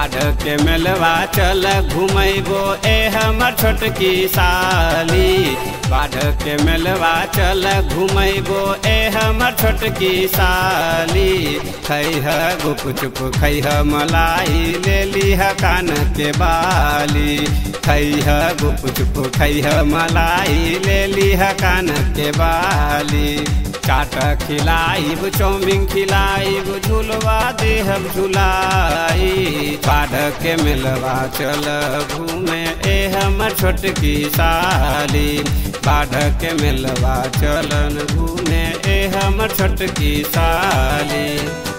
बाढ़ के मेलवा चल घुमैबो ए हमर छोटकी साली बाढ़ के मेलवा चल घुमैबो ए हमर छोटकी साली खैह गुप चुप खैह मलाई ले लीह कान के बाली खैह गुप चुप खैह मलाई ले लीह कान के बाली चाट खिलाइब चौमिन खिलाइब झुलवा देहब झुलाई बाढ़ के मिलवा चल घूमे ए हमर छोटकी साली बाढ़ के मिलवा चलन घूमे ए हमर छोटकी साली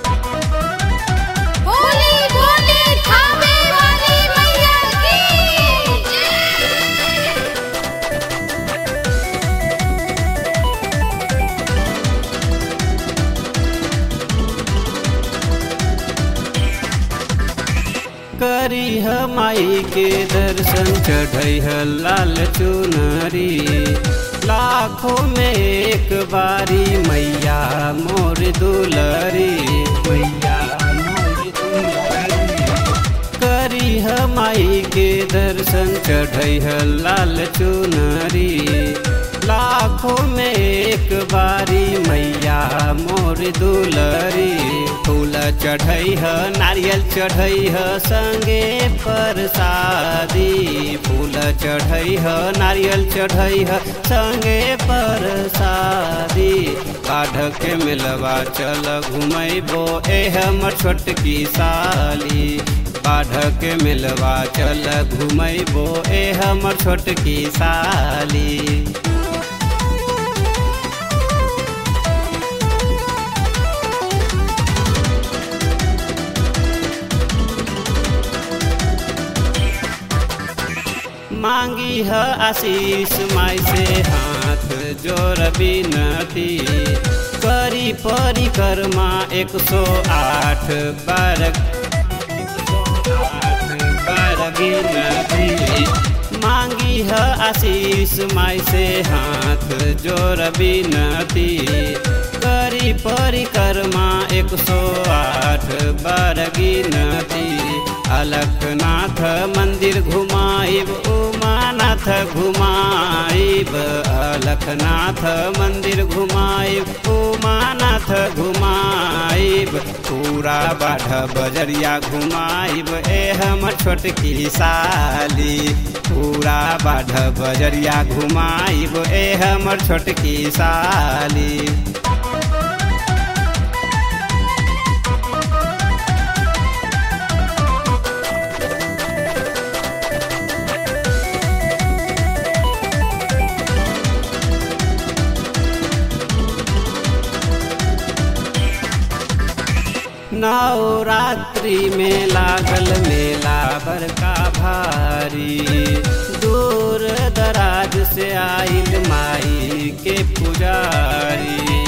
बोली बोली खावे वाली मैया की जय करी माई के दर्शन चढ़ई लाल चुनरी लाखों में एक बारी मैया मोर दुलरी मैया मोर दुलरी करी माई के दर्शन चढ़ई लाल चुनरी लाखों में एक बारी मैया मोर दुलरी फूल चढ़ई ह नारियल चढ़ई ह संगे परसादी फूल चढ़ई ह नारियल चढ़ई ह संगे परसादी बाढ़ के मिलवा चल घुमैबो ए हमर छोटकी साली बाढ़ के मिलवा चल घुमैबो ए हमर छोटकी साली मांगी है आशीष माई से हाथ जोर बिनती करी परिक्रमा एक सौ आठ बार बार गिनती मांगी है आशीष माई से हाथ जोर बिनती करी परिक्रमा एक सौ आठ बार गिनती अलखनाथ मंदिर घुमाइब उमानाथ घुमाइब अलखनाथ मंदिर घुमाइब उमानाथ घुमाइब पूरा बाढ़ बजरिया घुमाइब ए हमर छोटकी साली पूरा बाढ़ बजरिया घुमाइब ए हमर छोटकी साली नवरात्रि में लागल मेला बड़का भारी दूर दराज से आइल माई के पुजारी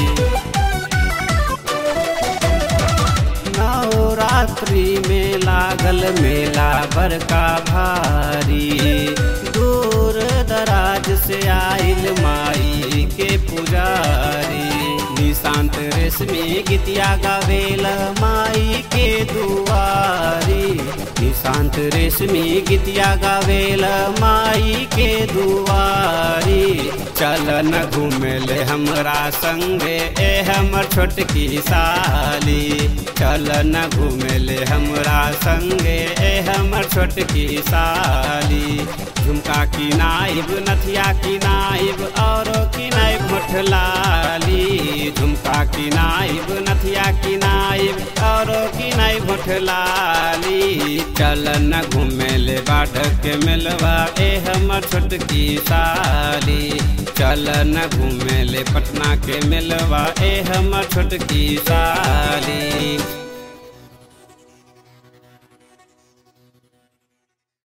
नवरात्रि में लागल मेला बड़का भारी दूर दराज से आइल माई के पुजारी निशांत रेशमी गीतिया गावेल माई के दुआरी निशांत रेशमी गीतिया गावेल माई के दुआरी चल न घूमेले हमरा संगे ए हमर छोटकी साली चल न घूमेले हमरा संगे ए हमर छोटकी साली झुमका किनाइब नथिया किनाइब औरो किनाइब मोठलाली झुमका किनाइब नथिया किनाइब औरो किनाइब मोठलाली चल न घूमेले बाढ़ के मिलवा ए हमर छोटकी साली चल न घूमेले पटना के मिलवा ए हमर छोटकी साली